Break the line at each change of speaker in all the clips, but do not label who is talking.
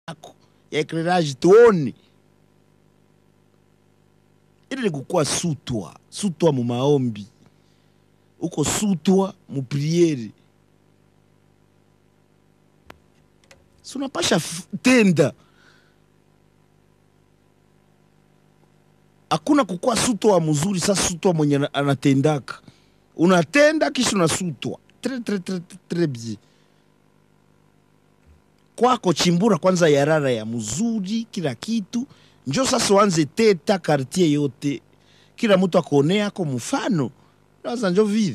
yako ya eclairage tuone ili ni kukuwa sutwa sutwa mu maombi uko sutwa mu priere si unapasha f- tenda hakuna kukuwa sutwa mzuri sasa sutwa mwenye ana- anatendaka unatenda kisha unasutwa tre tre tre tre, tre bien kwako chimbura kwanza yarara ya mzuri kila kitu njo sasa uanze teta kartie yote kila mtu akuonea ako mfano sasa njo vile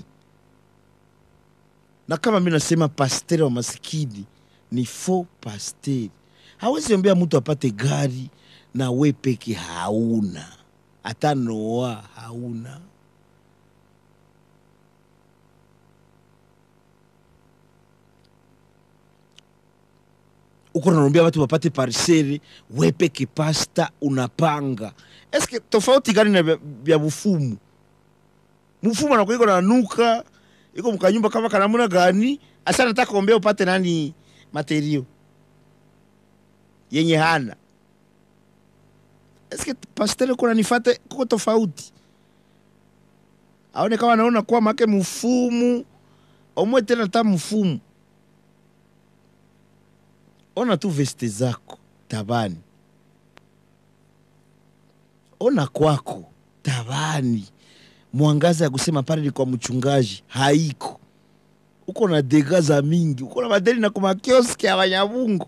na kama mi nasema pasteri wa masikini ni fo pasteri hawezi ombea mtu apate gari na we peke hauna hata noa hauna uko naombea watu wapate parsele we peke pasta unapanga eske tofauti gani na vya- vya bufumu mfumu anakuwa iko nanuka iko mkanyumba kama kanamuna gani asa nataka kuombea upate nani materio yenye hana eske pastere kuna nifate kuko tofauti aone kama naona kuwa make mfumu omwe tena ta mfumu ona tu veste zako tabani ona kwako tabani mwangaza ya kusema pale ni kwa mchungaji haiko uko na dega za mingi uko na madeni na kumakioski ya wanyabungu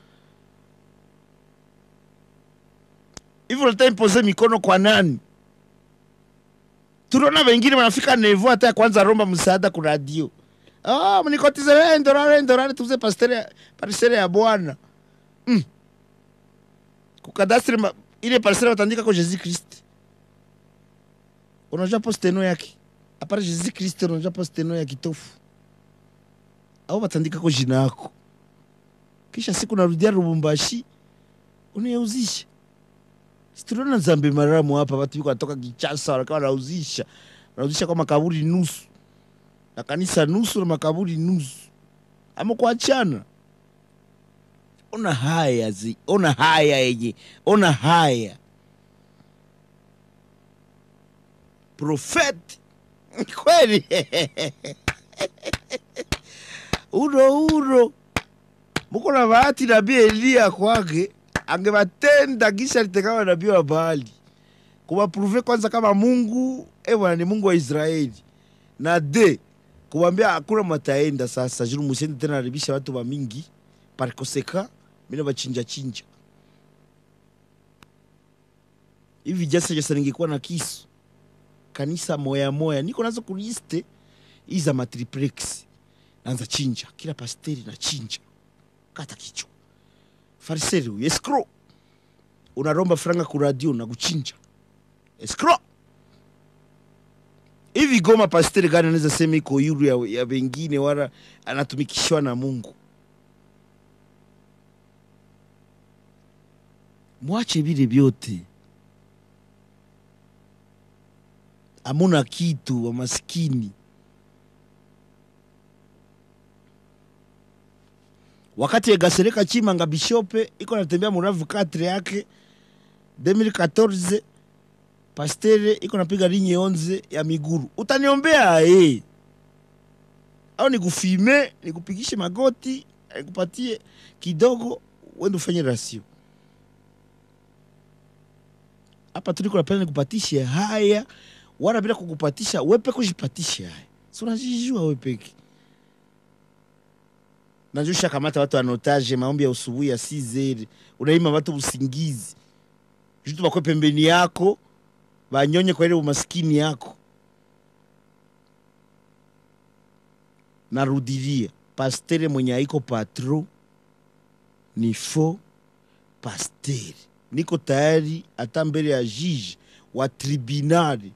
hivyo nataka impoze mikono kwa nani tunaona wengine wanafika nevo hata ya kwanza romba msaada ku radio oh, mnikotize we ndorare ndorare tuze pastere parisere ya bwana mm. kukadastre ma- ile parisere watandika ko jesus christ unajua posteno yake apara jesus christ unajua posteno ya kitofu au watandika ko jina yako kisha siku narudia lubumbashi unayeuzisha situliona nzambe maramu hapa watu biko wanatoka kichasa wakawa wanauzisha wanauzisha kwa makaburi nusu na kanisa nusu na makaburi nusu ama kuachana ona haya zi ona haya yenye ona haya profeti kweli uno uno muko na bahati nabii eliya kwake angebatenda kisha litekama nabii wa baali kuwapruve kwanza kama mungu e bwana ni mungu wa israeli na de kuwambia hakuna mataenda sasa juru musiende tena haribisha watu wa mingi parikoseka mina bachinja chinja hivi jasa jasa ningekuwa na kisu kanisa moya moya niko nazo kuliste hii za matriplex naanza chinja kila pasteri na chinja kata kichwa fariseri huyu escro unaromba franga ku radio na kuchinja escro hivi goma pasteri gani anaweza sema iko yuru ya, ya wengine wala anatumikishwa na mungu mwache vile vyote amuna kitu wa maskini wakati egasereka chimanga bishope iko natembea muravu katre yake 2014 pastere iko napiga linye onze ya miguru utaniombea e au nikufime nikupigishe magoti nikupatie kidogo wende ufanye rasio hapa tuliko napenda nikupatishe haya wala bila kukupatisha wepe kujipatishe haya si unajijua wepeke najusha kamata watu anotaje maombi ya usubuhi ya sizeri unaima watu usingizi jutu bakwe pembeni yako banyonye kwa ile umaskini yako narudilia pastere mwenye aiko patro ni fo pastere niko tayari hata mbele ya jiji wa tribunali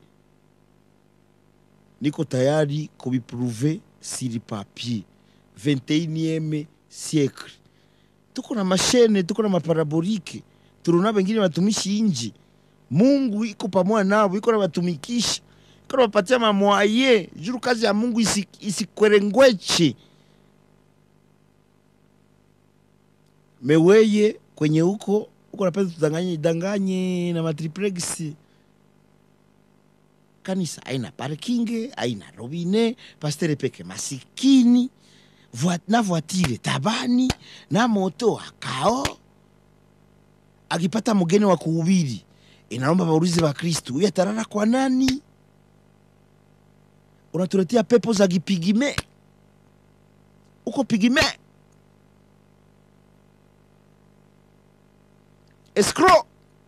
niko tayari kubipruve siri papier 21e siècle tuko na mashene tuko na maparabolike turuna bengine batumishi inji mungu iko pamoja nabo iko nabatumikisha iko nabapatia mamwaye juru kazi ya mungu isi- isikwerengweche meweye kwenye huko huko napenda tudanganye danganye na matriplex kanisa aina parking aina robine pastere peke masikini Voi- na voitire tabani na moto akao akipata mgeni wa kuhubiri inaomba waulize wa kristu huyu atarara kwa nani unatuletea pepo za kipigime uko pigime escrow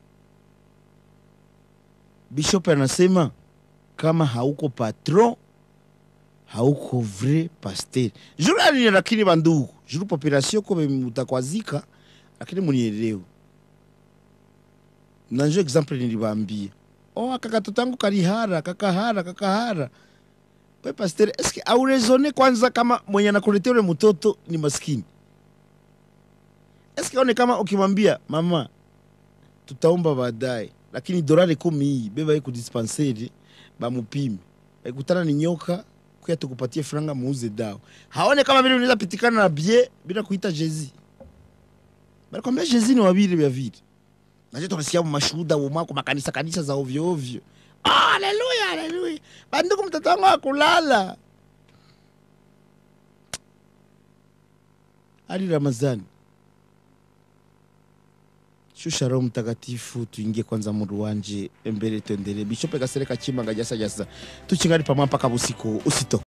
bishop anasema kama hauko patron hauko vrai pasteur juru alini lakini bandugu juru population ko mutakwazika lakini munielewe na njo example nilibambia oh aka katoto yangu kalihara kakahara kakahara we pasteur eske aurezone kwanza kama mwenye anakuletea ule mtoto ni maskini eske one kama ukimwambia mama tutaomba baadaye lakini dolari kumi hii beba hii kudispenseri bamupime aikutana ni nyoka kuya tukupatie franga muuze dawa haone kama vile unaweza pitikana na bie bila kuita jezi balikwambia jezi ni wabili vya vile naje tunasikia mashuhuda umako makanisa kanisa za ovyo ovyo Ah, haleluya haleluya banduku mtoto wangu akulala ali ramazani shusha roho mtakatifu tuingie kwanza mundu wanje mbele tuendelee bishope kasereka chimanga jasa jasa tuchingani pamwa mpaka busiku usitoke